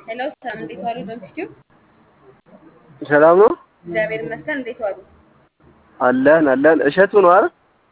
ሄሎ ሰላም፣ እንዴት ዋሉ? ዶንኪቲዩ ሰላም ነው እግዚአብሔር ይመስገን። እንዴት ዋሉ? አለን አለን። እሸቱ ነው አይደል?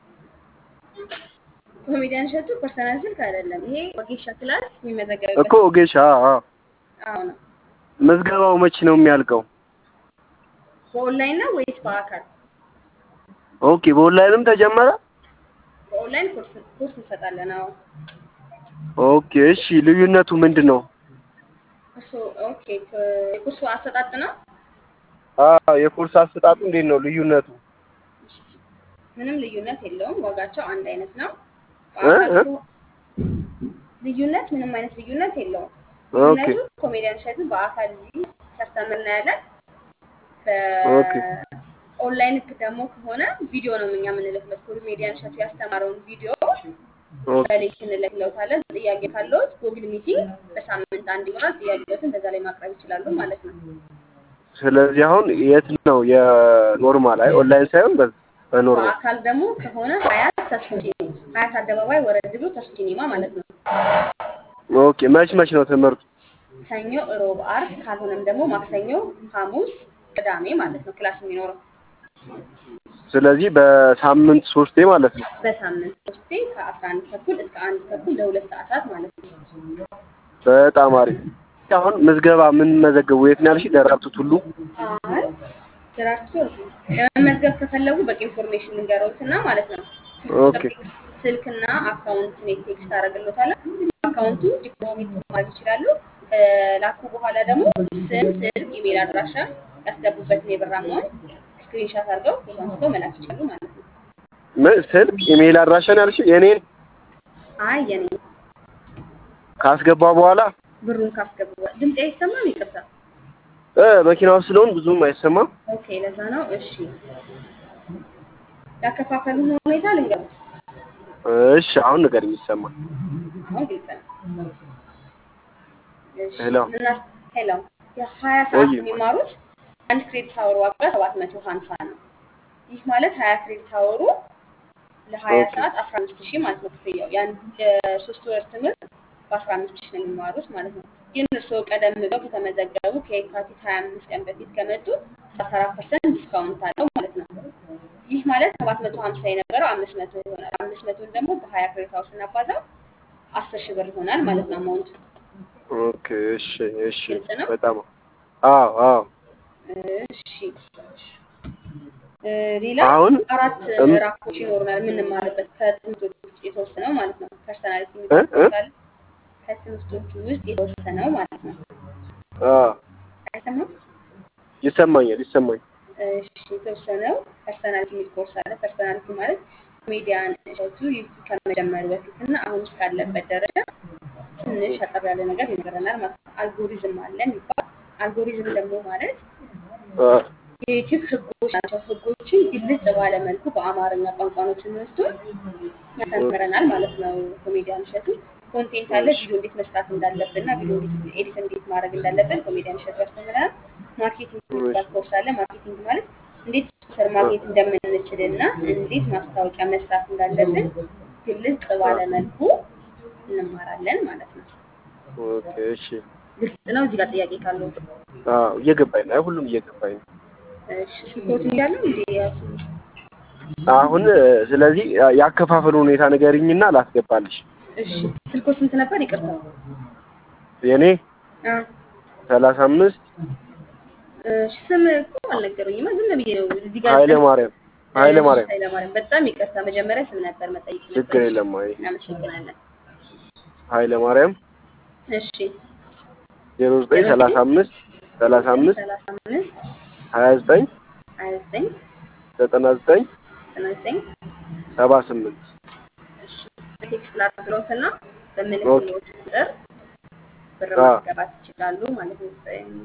ኮሜዲያን እሸቱ ፐርሰናል ስልክ አይደለም። ይሄ ወጌሻ ክላስ የሚመዘገብበት እኮ ኦጌሻ። አዎ። አዎ ነው። ምዝገባው መቼ ነው የሚያልቀው? በኦንላይን ነው ወይስ በአካል? ኦኬ። በኦንላይንም ተጀመረ? በኦንላይን ኮርስ ኮርስ እንሰጣለን። አዎ ኦኬ። እሺ፣ ልዩነቱ ምንድን ነው? እሱ ኦኬ። ከ- የኮርሱ አሰጣጥ ነው። አዎ፣ የኮርስ አሰጣጡ እንዴት ነው ልዩነቱ? ምንም ልዩነት የለውም። ዋጋቸው አንድ አይነት ነው። እ? በአካል እ? ከሆ- ልዩነት ምንም አይነት ልዩነት የለውም። ኦኬ ልዩነቱ ኮሜዲያን እሸቱ በአካል እዚህ ሲያስተምር እናያለን። ኦኬ በኦንላይን ደግሞ ከሆነ ቪዲዮ ነው እኛ የምንልክለት። ኮሜዲያን እሸቱ ያስተማረውን ቪዲዮ ኦኬ በሌክ እንልክለታለን። ጥያቄ ካለዎት ጉግል ሚቲንግ በሳምንት አንድ ይሆናል። ጥያቄዎትን በዛ ላይ ማቅረብ ይችላሉ ማለት ነው። ስለዚህ አሁን የት ነው የኖርማል? አይ ኦንላይን ሳይሆን በ- በኖርማል በአካል ደግሞ ከሆነ ሀያት ተስፉ ሲኒማ ሀያት አደባባይ ወረድ ብሎ ተስፉ ሲኒማ ማለት ነው። ኦኬ። መች መች ነው ትምህርቱ? ሰኞ፣ ሮብ፣ አርብ ካልሆነም ደግሞ ማክሰኞ፣ ሐሙስ፣ ቅዳሜ ማለት ነው ክላስ የሚኖረው ስለዚህ በሳምንት ሶስቴ ማለት ነው። በሳምንት ሶስቴ ከአስራ አንድ ተኩል እስከ አንድ ተኩል ለሁለት ሰዓታት ማለት ነው። በጣም አሪፍ። አሁን ምዝገባ ምን መዘገቡ የት ነው ያልሽ? ደራርቱ ቱሉ። አይ ደራርቱ ለመመዝገብ ከፈለጉ በቂ ኢንፎርሜሽን ልንገረውትና ማለት ነው ኦኬ ስልክና አካውንት ኔት ቴክስት አደርግሎታለሁ። አካውንቱ ዲፖዚት ማድረግ ይችላሉ። ላኩ በኋላ ደግሞ ስም፣ ስልክ፣ ኢሜል አድራሻ ያስገቡበትን የብር አማውንት ስክሪንሻት አድርገው ፎቶ አንስተው መላክ ይችላሉ ማለት ነው። ምን ስልክ፣ ኢሜይል አድራሻን ያልሽ የኔን አይ የኔ ካስገባ በኋላ ብሩን ካስገቡ በኋላ ድምፅ አይሰማም? ይቅርታ። እ መኪና ውስጥ ስለሆን ብዙም አይሰማም። ኦኬ ለዛ ነው። እሺ ያከፋፈሉን ሁኔታ ልንገሩት። እሺ አሁን ንገሪኝ፣ ይሰማል። አሁን ግልጽ ነው። እሺ ሄሎ ምናስ ሄሎ የሀያ ሰዓት ወይ የሚማሩት አንድ ክሬዲት አወር ዋጋ ሰባት መቶ ሀምሳ ነው። ይህ ማለት ሀያ ክሬዲት አወሩ ለሀያ ኦኬ ሰዓት አስራ አምስት ሺህ ማለት ነው ክፍያው። የአንድ የሶስት ወር ትምህርት በአስራ አምስት ሺህ ነው የሚማሩት ማለት ነው። ግን እርስዎ ቀደም ብለው ከተመዘገቡ ከየካቲት ሀያ አምስት ቀን በፊት ከመጡ ሰላሳ አራት ፐርሰንት ዲስካውንት አለው ማለት ነው። ይህ ማለት ሰባት መቶ ሀምሳ የነበረው አምስት መቶ ይሆናል። አምስት መቶን ደግሞ በሀያ ክሬዲት አወር ስናባዛው አስር ሺህ ብር ይሆናል ማለት ነው አማውንቱ። ኦኬ እሺ እሺ ግልጽ ነው። በጣም አዎ አዎ እሺ እ ሌላ አሁን አራት እም ምዕራፎች ይኖሩናል የምንማርበት ከትምህርቶች ውስጥ የተወሰነው ማለት ነው። ፐርሰናሊቲ እ የሚባል እ ኮርስ አለ። ከትምህርቶቹ ውስጥ የተወሰነው ማለት ነው። አ አይሰማም? ይሰማኛል ይሰማኛል። እሺ የተወሰነው ፐርሰናሊቲ የሚል ኮርስ አለ። ፐርሰናሊቲ ማለት ኮሜዲያን እሸቱ ዩቲዩብ ከመጀመሩ በፊት እና አሁን እስካለበት ደረጃ ትንሽ አጠር ያለ ነገር ይነግረናል ማለት ነው። አልጎሪዝም አለ የሚባል አልጎሪዝም ደግሞ ማለት አ የዩቲዩብ ህጎች ናቸው። ህጎችን ግልጽ ባለ መልኩ በአማርኛ ቋንቋ ነው ትምህርቱን ያስተምረናል ማለት ነው። ኮሜዲያን እሸቱ ኮንቴንት አለ። እሺ ቪዲዮ እንዴት መስራት እንዳለብን እና ቪዲዮ እንዴት ኤዲት እንዴት ማድረግ እንዳለብን ኮሜዲያን እሸቱ ያስተምረናል። ማርኬቲንግ እሺ የሚባል ኮርስ አለ። ማርኬቲንግ ማለት እንዴት ስፖንሰር አ ማግኘት እንደምንችል እና እንዴት ማስታወቂያ መስራት እንዳለብን ግልጽ አ ባለ መልኩ እንማራለን ማለት ነው። ኦኬ እሺ ግልጽ ነው። እዚህ ጋር ጥያቄ ካለው አዎ እየገባኝ ነው። አይ ሁሉም እየገባኝ ነው። እሺ ስልኮትን እያለው እንዴ ያሱ አሁን እ፣ ስለዚህ ያ- ያከፋፈሉ ሁኔታ ንገሪኝና ላስገባልሽ። እሺ ስልኮ ስንት ነበር? ይቅርታ የኔ አ ሰላሳ አምስት እሺ ስም እኮ አልነገሩኝማ። ዝም ብዬ ነው እዚህ ጋር ኃይለ ማርያም ኃይለ እሺ ማርያም ኃይለማርያም በጣም ይቅርታ። መጀመሪያ ስም ነበር መጠየቅ ችግር ነበረሽ። የለም። አይ እናመሰግናለን። ኃይለ ማርያም እሺ ዜሮ ዘጠኝ ዜሮ ሰላሳ ዘጠኝ አምስት ሰላሳ ዘጠኝ አምስት ሰላሳ አምስት ሀያ ዘጠኝ ሀያ ዘጠኝ ዘጠና ዘጠኝ ዘጠና ዘጠኝ ሰባ ስምንት እሺ ቴክስት ላድርግሎትና ኦኬ በምልክሎት ቁጥር ብር አ ማስገባት ይችላሉ ማለት ነው።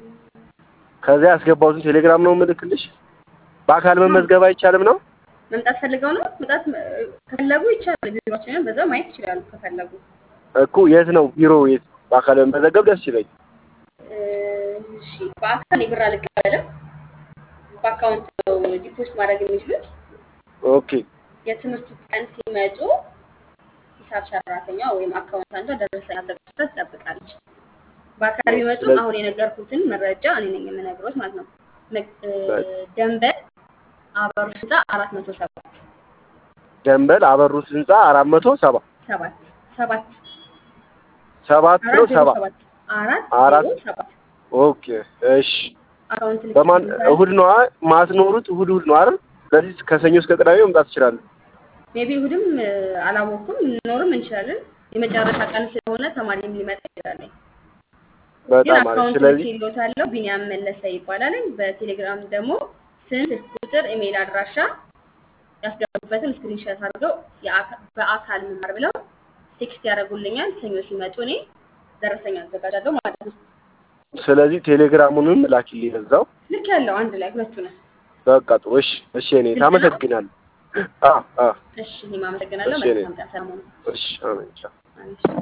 ከዚያ ያስገባሁትን ቴሌግራም ነው ምልክልሽ። በአካል መመዝገብ አይቻልም ነው? መምጣት ፈልገው ነው መምጣት እ፣ ከፈለጉ ይቻላል። ቢሮችንን በዛው ማየት ይችላሉ ከፈለጉ። እኮ የት ነው ቢሮ? የት በአካል መመዘገብ ደስ ይለኝ። እ፣ እሺ በአካል የብር አልቀበልም። በአካውንት ነው ዲፖዚት ማድረግ የሚችሉት። ኦኬ የትምህርቱ ቀን ሲመጡ ሂሳብ ሰራተኛ ወይም አካውንታንቷ ደረሰኝ አዘጋጅታ ትጠብቃለች። በአካል ቢመጡም ስለዚህ አሁን የነገርኩትን መረጃ እኔ ነኝ የምነግሮት ማለት ነው። መ- እ፣ በቃ ደንበል አበሩ ህንፃ አራት መቶ ሰባት ደንበል አበሩት ህንፃ አራት መቶ ሰባ ሰባት ሰባት ሰባት ነው አራት ዜሮ ሰባ ሰባት አራት አራት ዜሮ ሰባት ኦኬ እሺ አካውንት በማን ልክልታል። እሁድ ነው ማስኖሩት እሁድ እሁድ ነው አይደል ስለዚህ ከሰኞ እስከ ቅዳሜ መምጣት ትችላለህ ሜቢ እሁድም እ፣ አላወቅኩም ልኖርም እንችላለን። የመጨረሻ ቀን ስለሆነ ተማሪም ሊመጣ ይችላል። ግን በጣም አሪፍ አካውንት ስለዚህ ልኬልዎታለሁ። ቢኒያም መለሰ ይባላል። በቴሌግራም ደግሞ ስም፣ ስልክ ቁጥር፣ ኢሜይል አድራሻ ያስገቡበትን ስክሪንሾት አድርገው የአካ- በአካል መማር ብለው ቴክስት ያደርጉልኛል። ሰኞ ሲመጡ እኔ ደረሰኛ አዘጋጃለሁ ማለት ነው። ስለዚህ ቴሌግራሙንም ላኪልኝ እዛው ልክ ያለው አንድ ላይ ሁለቱ ነው። በቃ ጥሩ እሺ እሺ እኔ ግልጽ ነው። ታመሰግናለሁ አ አ እሺ እኔም አመሰግናለሁ። እሺ እኔ መልካም ቀን። ሰላም ሁኑ። እሺ አሜን ቻው አሜን።